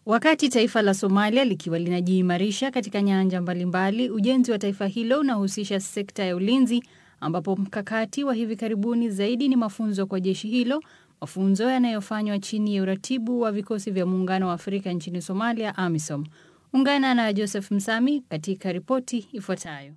Wakati taifa la Somalia likiwa linajiimarisha katika nyanja mbalimbali, ujenzi wa taifa hilo unahusisha sekta ya ulinzi, ambapo mkakati wa hivi karibuni zaidi ni mafunzo kwa jeshi hilo, mafunzo yanayofanywa chini ya uratibu wa vikosi vya Muungano wa Afrika nchini Somalia, AMISOM. Ungana na Joseph Msami katika ripoti ifuatayo.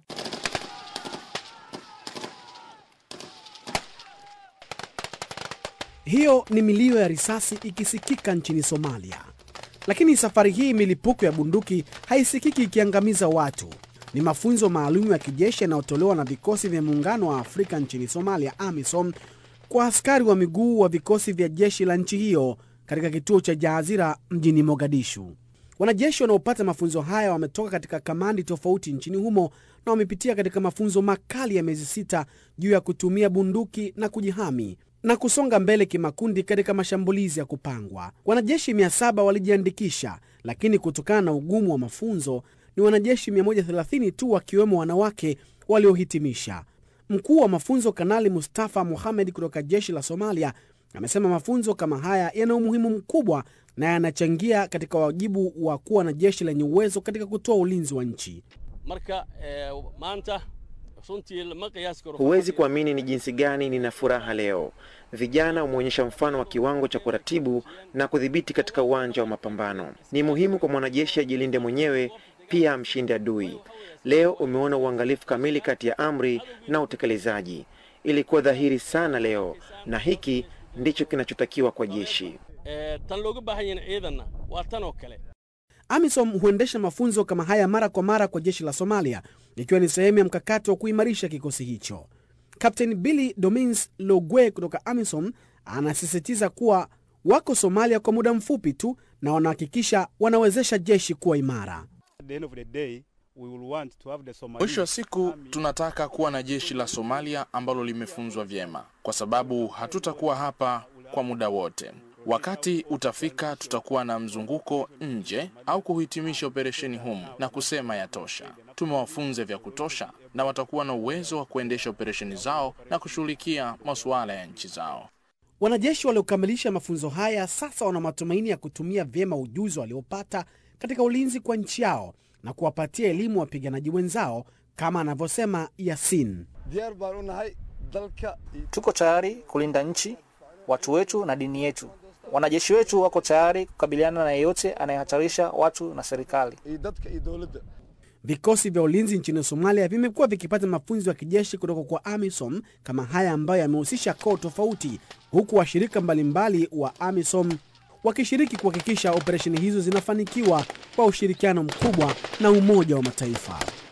Hiyo ni milio ya risasi ikisikika nchini Somalia, lakini safari hii milipuko ya bunduki haisikiki ikiangamiza watu. Ni mafunzo maalum ya kijeshi yanayotolewa na vikosi vya muungano wa Afrika nchini Somalia, AMISOM, kwa askari wa miguu wa vikosi vya jeshi la nchi hiyo katika kituo cha Jaazira mjini Mogadishu. Wanajeshi wanaopata mafunzo haya wametoka katika kamandi tofauti nchini humo na wamepitia katika mafunzo makali ya miezi sita juu ya kutumia bunduki na kujihami na kusonga mbele kimakundi katika mashambulizi ya kupangwa. Wanajeshi 700 walijiandikisha, lakini kutokana na ugumu wa mafunzo ni wanajeshi 130 tu wakiwemo wanawake waliohitimisha. Mkuu wa mafunzo Kanali Mustafa Mohamed kutoka jeshi la Somalia amesema mafunzo kama haya yana umuhimu mkubwa na yanachangia katika wajibu wa kuwa na jeshi lenye uwezo katika kutoa ulinzi wa nchi. marka maanta runtii lama qiyaasi karo Huwezi kuamini ni jinsi gani nina furaha leo. Vijana wameonyesha mfano wa kiwango cha kuratibu na kudhibiti katika uwanja wa mapambano. Ni muhimu kwa mwanajeshi ajilinde mwenyewe, pia amshinde adui. Leo umeona uangalifu kamili kati ya amri na utekelezaji. Ilikuwa dhahiri sana leo, na hiki ndicho kinachotakiwa kwa jeshi. Eh, tan looga baahan yahin ciidanna waa tan oo kale AMISOM huendesha mafunzo kama haya mara kwa mara kwa jeshi la Somalia, ikiwa ni sehemu ya mkakati wa kuimarisha kikosi hicho. Kapteni Billy Domins Logwe kutoka AMISOM anasisitiza kuwa wako Somalia kwa muda mfupi tu na wanahakikisha wanawezesha jeshi kuwa imara. At the end of the day, we will want to have the Somali Mwisho wa siku tunataka kuwa na jeshi la Somalia ambalo limefunzwa vyema, kwa sababu hatutakuwa hapa kwa muda wote. Wakati utafika, tutakuwa na mzunguko nje au kuhitimisha operesheni humu na kusema yatosha. Tumewafunza vya kutosha, na watakuwa na uwezo wa kuendesha operesheni zao na kushughulikia masuala ya nchi zao. Wanajeshi waliokamilisha mafunzo haya sasa wana matumaini ya kutumia vyema ujuzi waliopata katika ulinzi kwa nchi yao na kuwapatia elimu wapiganaji wenzao, kama anavyosema Yasin. diyaar baan u nahay dalka Tuko tayari kulinda nchi, watu wetu na dini yetu. Wanajeshi wetu wako tayari kukabiliana na yeyote anayehatarisha watu na serikali. iyo dadka iyo dowladda Vikosi vya ulinzi nchini Somalia vimekuwa vikipata mafunzo ya kijeshi kutoka kwa AMISOM kama haya ambayo yamehusisha koo tofauti, huku washirika mbalimbali wa AMISOM wakishiriki kuhakikisha operesheni hizo zinafanikiwa kwa ushirikiano mkubwa na Umoja wa Mataifa.